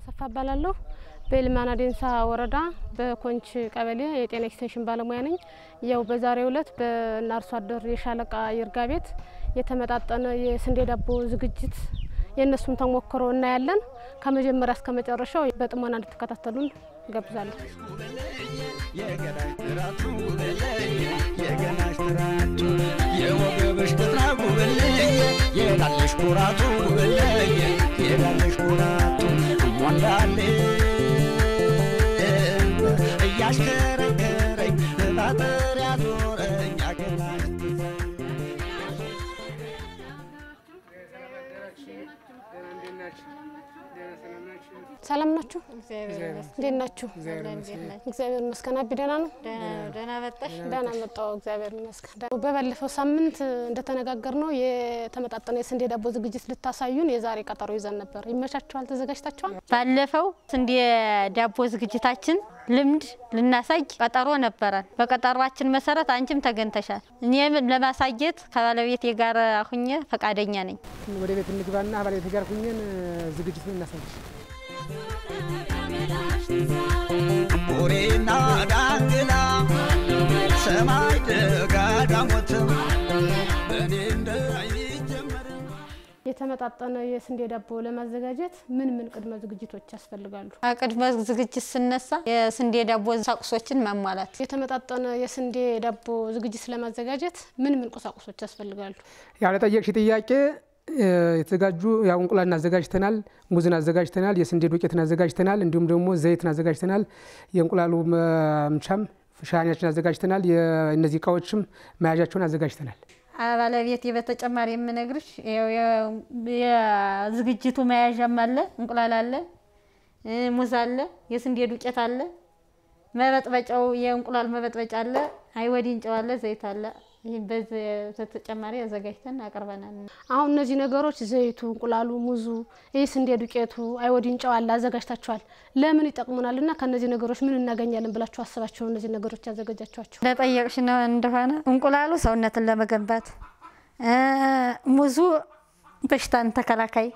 አሰፋ እባላለሁ። በኤልማና ዴንሳ ወረዳ በኮንች ቀበሌ የጤና ኤክስቴንሽን ባለሙያ ነኝ። ያው በዛሬው ዕለት በእነ አርሶ አደር የሻለቃ ይርጋ ቤት የተመጣጠነ የስንዴ ዳቦ ዝግጅት የእነሱን ተሞክሮ እናያለን። ከመጀመሪያ እስከ መጨረሻው በጥሞና እንድትከታተሉን እጋብዛለሁ። የገዳሽ ትራቱ በለየ የገናሽ ትራቱ የወገብሽ ቅጥራጉ በለየ የላለሽ ኩራቱ በለየ የላለሽ ኩራቱ ሞንዳሌ እያሽከረከረኝ ባጠር ያዞረኝ አገናሽ ሰላም ናችሁ? እንዴት ናችሁ? እግዚአብሔር ይመስገን። አቢ ደህና ነው? ደህና መጣሽ። ደህና መጣሁ። እግዚአብሔር ይመስገን። በባለፈው ሳምንት እንደተነጋገር ነው የተመጣጠነ የስንዴ ዳቦ ዝግጅት ልታሳዩን የዛሬ ቀጠሮ ይዘን ነበር። ይመቻችኋል? ተዘጋጅታችኋል? ባለፈው ስንዴ ዳቦ ዝግጅታችን ልምድ ልናሳይ ቀጠሮ ነበረን። በቀጠሯችን መሰረት አንቺም ተገኝተሻል። እኔም ለማሳየት ከባለቤቴ ጋር ሁኜ ፈቃደኛ ነኝ። ወደ ቤት እንግባና ባለቤቴ ጋር ሁኘን ዝግጅቱን እናሳይሽ። ቡሬና ዳንግላ ሰማይ ደጋዳሞት በእኔ እንዳይጀመርም የተመጣጠነ የስንዴ ዳቦ ለማዘጋጀት ምን ምን ቅድመ ዝግጅቶች ያስፈልጋሉ? ቅድመ ዝግጅት ስነሳ የስንዴ ዳቦ ቁሳቁሶችን ማሟላት የተመጣጠነ የስንዴ ዳቦ ዝግጅት ለማዘጋጀት ምን ምን ቁሳቁሶች ያስፈልጋሉ? ያው ለጠየቅሽ ጥያቄ የተዘጋጁ ያው እንቁላልን አዘጋጅተናል፣ ሙዝን አዘጋጅተናል፣ የስንዴ ዱቄትን አዘጋጅተናል፣ እንዲሁም ደግሞ ዘይትን አዘጋጅተናል። የእንቁላሉ መምቻም ሻኛችን አዘጋጅተናል። እነዚህ እቃዎችም መያዣቸውን አዘጋጅተናል። ባለቤቴ በተጨማሪ የምነግርሽ ያው የዝግጅቱ መያዣም አለ፣ እንቁላል አለ፣ ሙዝ አለ፣ የስንዴ ዱቄት አለ፣ መበጥበጫው የእንቁላል መበጥበጫ አለ፣ አይወዲን ጨው አለ፣ ዘይት አለ። ይህ በዚህ በተጨማሪ አዘጋጅተን አቅርበናል። አሁን እነዚህ ነገሮች ዘይቱ፣ እንቁላሉ፣ ሙዙ፣ ይህ ስንዴ ዱቄቱ፣ አይወዲን ጨው አለ አዘጋጅታችኋል። ለምን ይጠቅሙናል እና ከእነዚህ ነገሮች ምን እናገኛለን ብላችሁ አስባችሁ ነው እነዚህ ነገሮች ያዘጋጃችኋቸው? ለጠየቅሽ ነው እንደሆነ እንቁላሉ ሰውነትን ለመገንባት፣ ሙዙ በሽታን ተከላካይ፣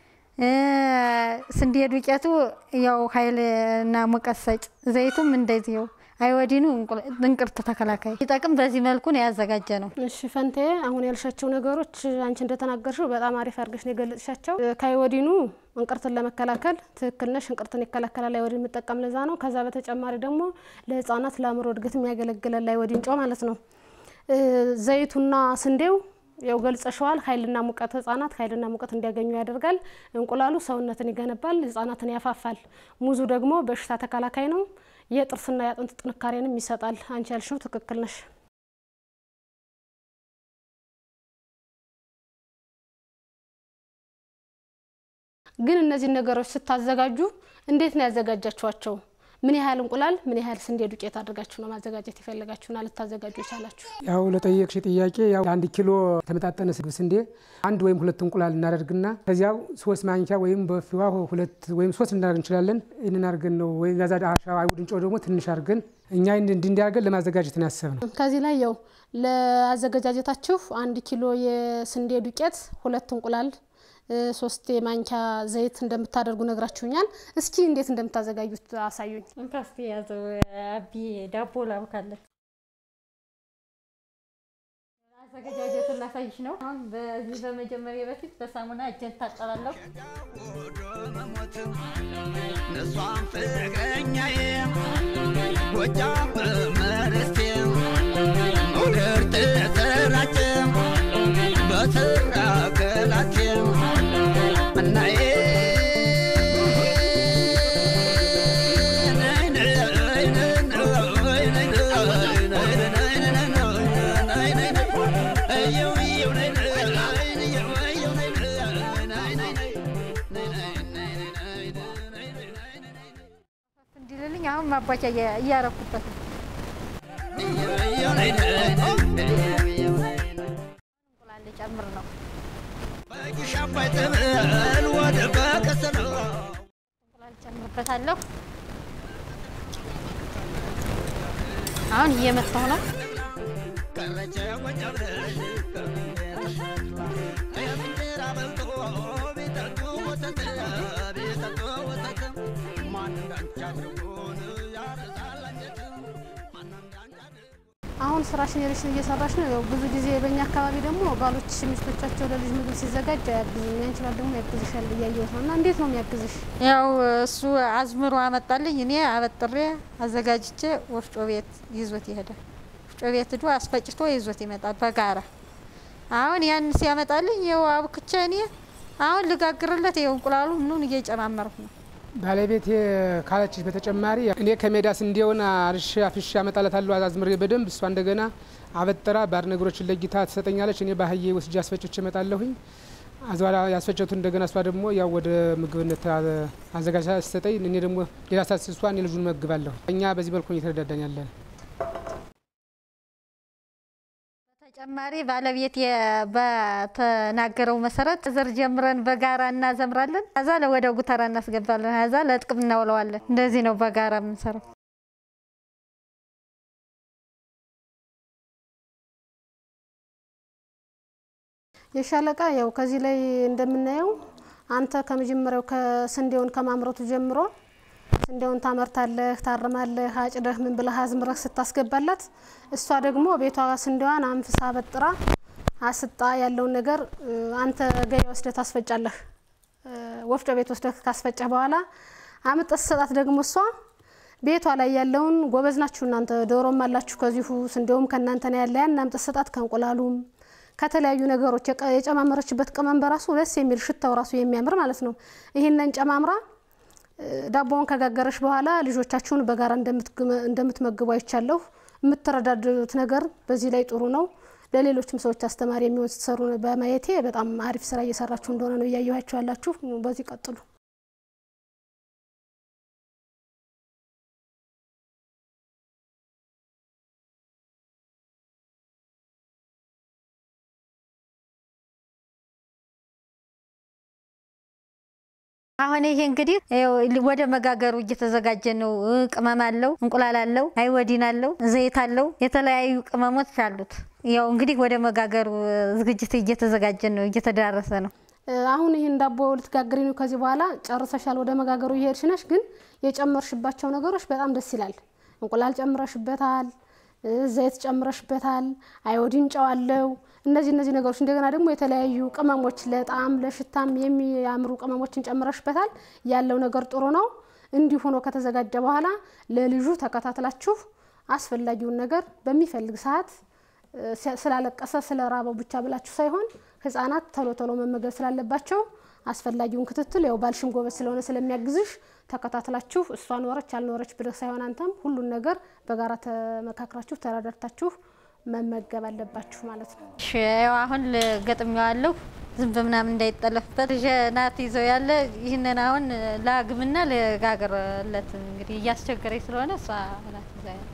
ስንዴ ዱቄቱ ያው ኃይልና ሙቀት ሰጭ፣ ዘይቱም እንደዚሁ አይወዲኑ እንቅርት ተከላካይ ይጠቅም። በዚህ መልኩ ነው ያዘጋጀ ነው። እሺ ፈንቴ፣ አሁን ያልሻቸው ነገሮች አንቺ እንደተናገርሽው በጣም አሪፍ አድርገሽ ነው የገለጽሻቸው። ከአይወዲኑ እንቅርትን ለመከላከል ትክክል ነሽ። እንቅርትን ይከላከላል አይወዲን የምጠቀም ለዛ ነው። ከዛ በተጨማሪ ደግሞ ለሕጻናት ለአእምሮ እድገት የሚያገለግላል አይወዲን ጨው ማለት ነው። ዘይቱና ስንዴው ያው ገልጸሸዋል። ኃይልና ሙቀት ህጻናት ኃይልና ሙቀት እንዲያገኙ ያደርጋል። እንቁላሉ ሰውነትን ይገነባል፣ ህጻናትን ያፋፋል። ሙዙ ደግሞ በሽታ ተከላካይ ነው። የጥርስና የአጥንት ጥንካሬንም ይሰጣል። አንቺ ያልሽው ትክክል ነሽ። ግን እነዚህ ነገሮች ስታዘጋጁ እንዴት ነው ያዘጋጃችኋቸው? ምን ያህል እንቁላል፣ ምን ያህል ስንዴ ዱቄት አድርጋችሁ ነው ማዘጋጀት የፈለጋችሁና ልታዘጋጁ የቻላችሁ? ያው ለጠየቅሽ ጥያቄ ያው አንድ ኪሎ የተመጣጠነ ስንዴ አንድ ወይም ሁለት እንቁላል እናደርግና ከዚያው ሶስት ማንኪያ ወይም በፊዋ ሁለት ወይም ሶስት እናደርግ እንችላለን። ይህንን አድርገን ነው ወይ ጋዛ አሻ አይሁድን ጨው ደግሞ ትንሽ አድርገን እኛ እንዲያደርገን ለማዘጋጀት ነው ያሰብነው። ከዚህ ላይ ያው ለአዘገጃጀታችሁ አንድ ኪሎ የስንዴ ዱቄት፣ ሁለት እንቁላል ሶስት የማንኪያ ዘይት እንደምታደርጉ ነግራችሁኛል። እስኪ እንዴት እንደምታዘጋጁት አሳዩኝ። እንካስቲ ያዘው አቢ ዳቦ ላብካለን። አዘገጃጀቱን ላሳይሽ ነው። አሁን በዚህ በመጀመሪያ በፊት በሳሙና እጄን ታጠባለሁ። ወዶ መሞት እሷን ፍቅረኛዬ ጎጃም በመርስቴ መውደር ተሰራጨ በስራ ገላቴ እናዬ እንዲልልኝ አሁን ማባቻ እያረኩበት ነው። እንቁላል ጨምር ነው። እንቁላል ጨምርበታለሁ። አሁን እየመታሁ ነው። ቤተቱ ወተት እንዳንቺ አድርጎን ያረሳል አንጀት ማን እንዳንቺ አድርጎ አሁን ስራሽን የልሽን እየሰራሽ ነው። ያው ብዙ ጊዜ በእኛ አካባቢ ደግሞ ባሎች ሚስቶቻቸው ለልጅ ምግብ ሲዘጋጅ አያግዙም። ያንቺ ባል ደግሞ ያግዝሻል እያየሁት ነው። እና እንዴት ነው የሚያግዝሽ? ያው እሱ አዝምሮ አመጣልኝ። እኔ አበጥሬ አዘጋጅቼ ወፍጮ ቤት ይዞት ይሄዳል። ወፍጮ ቤት ሂዶ አስፈጭቶ ይዞት ይመጣል በጋራ። አሁን ያን ሲያመጣልኝ ይኸው አብክቼ እኔ አሁን ልጋግርለት ይኸው እንቁላሉ ምኑን እየጨማመርኩ ነው። ባለቤቴ ካለችሽ በተጨማሪ እኔ ከሜዳ ስንዴውን አርሼ አፍሼ አመጣላታለሁ አዝምሬ በደንብ እሷ እንደገና አበጥራ ባድ ነገሮችን ለጊታ ትሰጠኛለች። እኔ ባህዬ ወስጄ አስፈጭቼ እመጣለሁኝ። አዝባላ ያስፈጨቱ እንደገና እሷ ደግሞ ያው ወደ ምግብነት አዘጋጅታ ስትሰጠኝ እኔ ደግሞ ሌላ ሳት እሷ እኔ ልጁን መግባለሁ። እኛ በዚህ መልኩ እየተረዳዳን ያለን በተጨማሪ ባለቤት በተናገረው መሰረት ዘር ጀምረን በጋራ እናዘምራለን። ከዛ ወደ ጉተራ እናስገባለን። ከዛ ለጥቅም እናውለዋለን። እንደዚህ ነው በጋራ የምንሰራው። የሻለቃ ያው ከዚህ ላይ እንደምናየው አንተ ከመጀመሪያው ከስንዴውን ከማምረቱ ጀምሮ ስንዴውን ታመርታለህ፣ ታርማለህ፣ አጭደህ ምን ብለህ አዝምረህ ስታስገባላት እሷ ደግሞ ቤቷ ስንዴዋን አንፍሳ በጥራ አስጣ ያለውን ነገር እ፣ አንተ ገበያ ወስደህ ታስፈጫለህ። እ፣ ወፍጮ ቤት ወስደህ ካስፈጨህ በኋላ አምጠህ ስትሰጣት ደግሞ እሷ ቤቷ ላይ ያለውን ጎበዝ ናችሁ እናንተ ዶሮም አላችሁ ከዚሁ ስንዴውም ከእናንተ ነው ያለ ያን አምጠህ ስትሰጣት ከእንቁላሉም ከተለያዩ ነገሮች የቀ- የጨማመረችበት ቅመም በራሱ ደስ የሚል ሽታው ራሱ የሚያምር ማለት ነው። ይህንን ጨማምራ እ፣ ዳቦውን ከጋገረሽ በኋላ ልጆቻችሁን በጋራ እንደምትግመ- እንደምትመግቡ አይቻለሁ። የምትረዳዱት ነገር በዚህ ላይ ጥሩ ነው። ለሌሎችም ሰዎች አስተማሪ የሚሆን ስትሰሩ በማየቴ በጣም አሪፍ ስራ እየሰራችሁ እንደሆነ ነው እያየኋችሁ ያላችሁ። በዚህ ቀጥሉ። አሁን ይሄ እንግዲህ ይኸው ወደ መጋገሩ እየተዘጋጀ ነው። እ፣ ቅመም አለው፣ እንቁላል አለው፣ አይወዲን አለው፣ ዘይት አለው፣ የተለያዩ ቅመሞች አሉት። ያው እንግዲህ ወደ መጋገሩ እ፣ ዝግጅት እየተዘጋጀ ነው፣ እየተዳረሰ ነው። እ፣ አሁን ይህን ዳቦ ልትጋግሪ ነው። ከዚህ በኋላ ጨርሰሻል፣ ወደ መጋገሩ እየሄድሽ ነሽ። ግን የጨመርሽባቸው ነገሮች በጣም ደስ ይላል። እንቁላል ጨምረሽበታል፣ እ፣ ዘይት ጨምረሽበታል፣ አይወዲን ጨው አለው። እነዚህ እነዚህ ነገሮች እንደገና ደግሞ የተለያዩ ቅመሞች ለጣዕም ለሽታም የሚያምሩ ቅመሞችን ጨምረሽበታል። ያለው ነገር ጥሩ ነው። እንዲሁ ሆኖ ከተዘጋጀ በኋላ ለልጁ ተከታትላችሁ አስፈላጊውን ነገር በሚፈልግ ሰዓት እ፣ ስላለቀሰ ስለ ራበው ብቻ ብላችሁ ሳይሆን ህጻናት ቶሎ ቶሎ መመገብ ስላለባቸው አስፈላጊውን ክትትል ያው ባልሽም ጎበዝ ስለሆነ ስለሚያግዝሽ ተከታትላችሁ እሷ ኖረች አልኖረች ብለህ ሳይሆን አንተም ሁሉን ነገር በጋራ ተመካክራችሁ ተረዳድታችሁ መመገብ አለባችሁ ማለት ነው። እሺ፣ ያው አሁን ገጥሜዋለሁ ዝንብ ምናምን እንዳይጠለፍበት ልጄ ናት ይዘው ያለ ይህንን አሁን ላግምና ልጋግርለት እንግዲህ እያስቸገረኝ ስለሆነ እሷ ናት ይዘው ያለ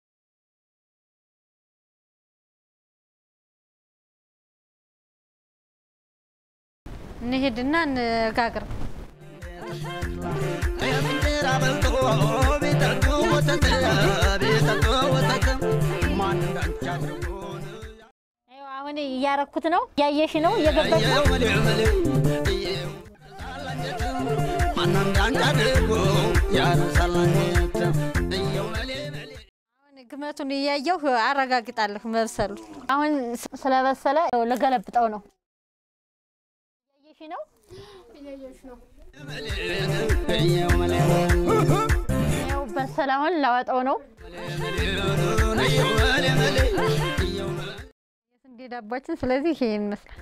እንሂድና እንጋግር። እንጀራ በልቶ ቢጠጡ ወተት ቢጠጡ ወተት ማን እንዳንቺ አድርጎን ይኸው አሁን እያረኩት ነው፣ እያየሽ ነው፣ እየገባሽ ነው። እየው መሌ መሌ እየው ያረሳል አንጀት ማን እንዳንቺ አድርጎ ያረሳል አንጀት እየው መሌ መሌ አሁን ግመቱን እያየሁ አረጋግጣለሁ መብሰሉ። አሁን ስ- ስለበሰለ ያው ልገለብጠው ነው። እያየሽ ነው። እየው መሌ ያው በሰለ። አሁን ላወጣው ነው። እየው መሌ መሌ እየው መሌ የስንዴ ዳቧችን ስለዚህ ይሄ ይመስላል።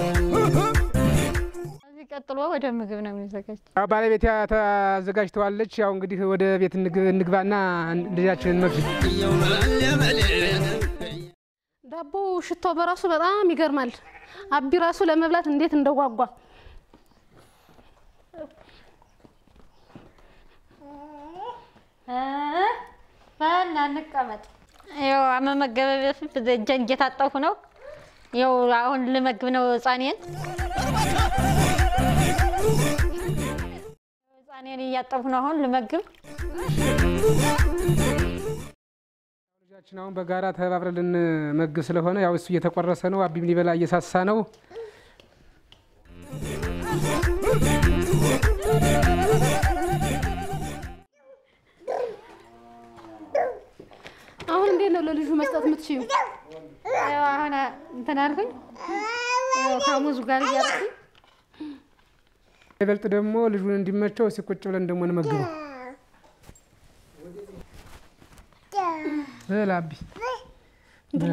ከዚህ ቀጥሎ ወደ ምግብ ነው የሚዘጋጅ። ያው ባለቤቴ ታዘጋጅተዋለች። ያው እንግዲህ ወደ ቤት እንግ- እንግባና ልጃችንን መግብ እየው መሌ መሌ ዳቦ ሽታው በራሱ በጣም ይገርማል። አቢ ራሱ ለመብላት እንዴት እንደጓጓ በና እንቀመጥ። ያው አመመገበ በፊት እጄን እየታጠብኩ ነው። ያው አሁን ልመግብ ነው ህፃኔን። ህፃኔን እያጠብኩ ነው አሁን ልመግብ። ልጃችን አሁን በጋራ ተባብረን ልንመግብ ስለሆነ ያው እሱ እየተቆረሰ ነው። አቢም ሊበላ እየሳሳ ነው። እንዴት ነው ለልጁ መስጠት የምትችዩ? ያው አሁን እንትን አልኩኝ ያው ከሙዙ ጋር እያደረኩኝ ይበልጥ ደግሞ ልጁን እንዲመቸው እስኪ ቁጭ ብለን ደግሞ እንመግበው። ብላ አቢ ብላ።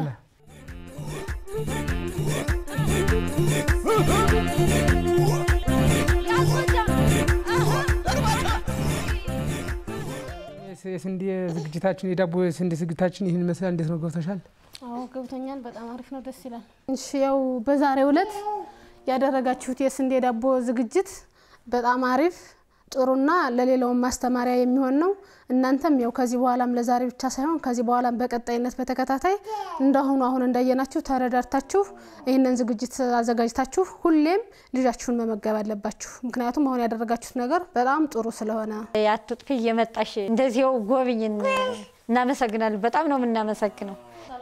የስ- የስንዴ ዝግጅታችን የዳቦ የስንዴ ዝግጅታችን ይህን ይመስላል። እንዴት ነው ገብቶሻል? አዎ ገብቶኛል። በጣም አሪፍ ነው፣ ደስ ይላል። እሺ ያው በዛሬው ዕለት ያደረጋችሁት የስንዴ ዳቦ ዝግጅት በጣም አሪፍ ጥሩና ለሌላውም ማስተማሪያ የሚሆን ነው። እናንተም ያው ከዚህ በኋላም ለዛሬ ብቻ ሳይሆን ከዚህ በኋላም በቀጣይነት በተከታታይ እንዳሁኑ አሁን እንዳየናችሁ ተረዳድታችሁ ይህንን ዝግጅት አዘጋጅታችሁ ሁሌም ልጃችሁን መመገብ አለባችሁ። ምክንያቱም አሁን ያደረጋችሁት ነገር በጣም ጥሩ ስለሆነ አትጥፊ እየመጣሽ እንደዚያው ጎብኝን። እናመሰግናለን። በጣም ነው የምናመሰግነው።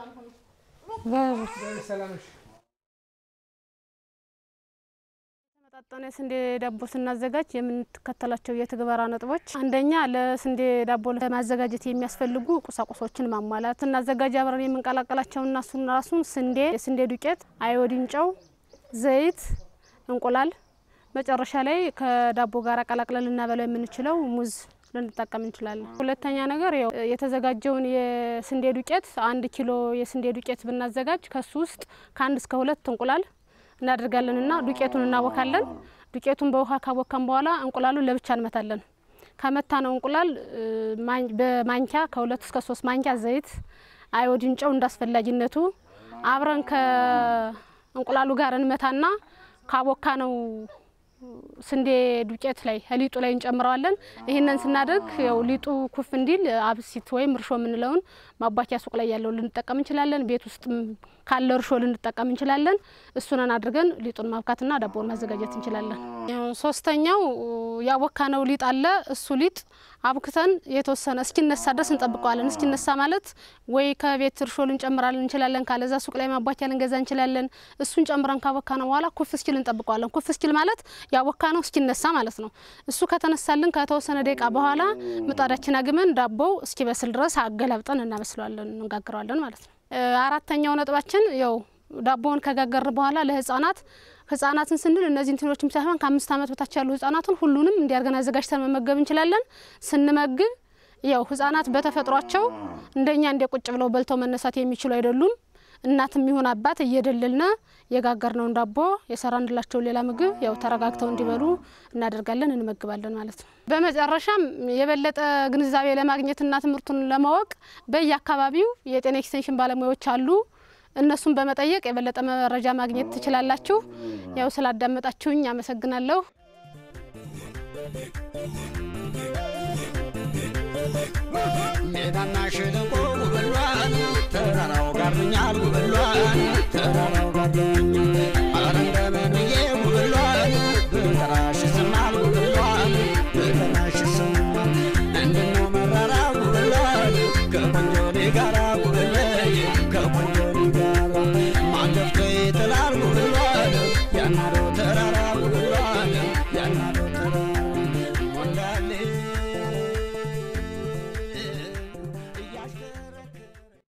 የተመጣጠነ የስንዴ ዳቦ ስናዘጋጅ የምንከተላቸው የትግበራ ነጥቦች፣ አንደኛ ለስንዴ ዳቦ ለማዘጋጀት የሚያስፈልጉ ቁሳቁሶችን ማሟላት። ስናዘጋጅ አብረን የምንቀላቀላቸው እና እሱን ራሱን ስንዴ፣ የስንዴ ዱቄት፣ አዮዲን ጨው፣ ዘይት፣ እንቁላል፣ መጨረሻ ላይ ከዳቦ ጋር ቀላቅለን ልናበላው የምንችለው ሙዝ ልንጠቀም እንችላለን። ሁለተኛ ነገር ያው የተዘጋጀውን የስንዴ ዱቄት አንድ ኪሎ የስንዴ ዱቄት ብናዘጋጅ ከሱ ውስጥ ከአንድ እስከ ሁለት እንቁላል እናደርጋለን እና ዱቄቱን እናቦካለን። ዱቄቱን በውሃ ካቦካን በኋላ እንቁላሉን ለብቻ እንመታለን። ከመታ ነው እንቁላል እ፣ ማኝ- በማንኪያ ከሁለት እስከ ሶስት ማንኪያ ዘይት፣ አዮዲን ጨው እንዳስፈላጊነቱ አብረን ከእንቁላሉ ጋር እንመታና ካቦካ ነው ስንዴ ዱቄት ላይ ሊጡ ላይ እንጨምረዋለን። ይህንን ስናደርግ ያው ሊጡ ኩፍ እንዲል አብሲት ወይም እርሾ የምንለውን ማባኪያ ሱቅ ላይ ያለው ልንጠቀም እንችላለን። ቤት ውስጥም ካለ እርሾ ልንጠቀም እንችላለን። እሱንን አድርገን ሊጡን ማብካትና ዳቦን ማዘጋጀት እንችላለን። ያው ሶስተኛው ያቦካነው ሊጥ አለ። እሱ ሊጥ አብክተን የተወሰነ እስኪነሳ ድረስ እንጠብቀዋለን። እስኪነሳ ማለት ወይ ከቤት እርሾ ልንጨምራለን እንችላለን፣ ካለዛ ሱቅ ላይ ማባኪያ ልንገዛ እንችላለን። እሱን ጨምረን ካቦካነው በኋላ ኩፍ እስኪል እንጠብቀዋለን። ኩፍ እስኪል ማለት ያቦካነው እስኪነሳ ማለት ነው። እሱ ከተነሳልን ከተወሰነ ደቂቃ በኋላ ምጣዳችን አግመን ዳቦው እስኪበስል ድረስ አገላብጠን እናበስለዋለን፣ እንጋግረዋለን ማለት ነው። እ፣ አራተኛው ነጥባችን ያው ዳቦውን ከጋገርን በኋላ ለህጻናት ህጻናትን ስንል እነዚህ እንትኖችም ሳይሆን ከአምስት ዓመት በታች ያሉ ህጻናትን ሁሉንም እንዲያርገን አዘጋጅተን መመገብ እንችላለን። ስንመግብ ያው ህጻናት በተፈጥሯቸው እንደኛ እንደ ቁጭ ብለው በልተው መነሳት የሚችሉ አይደሉም። እናትም ይሁን አባት እየደለልነ የጋገርነውን ዳቦ የሰራንላቸውን ሌላ ምግብ ያው ተረጋግተው እንዲበሉ እናደርጋለን፣ እንመግባለን ማለት ነው። በመጨረሻም የበለጠ ግንዛቤ ለማግኘትና ትምህርቱን ለማወቅ በየአካባቢው የጤና ኤክስቴንሽን ባለሙያዎች አሉ። እነሱን በመጠየቅ የበለጠ መረጃ ማግኘት ትችላላችሁ። ያው ስላዳመጣችሁኝ አመሰግናለሁ። ሜዳና ሸለቆ ውበሏን ተራራው ጋርኛል ውበሏን ተራራ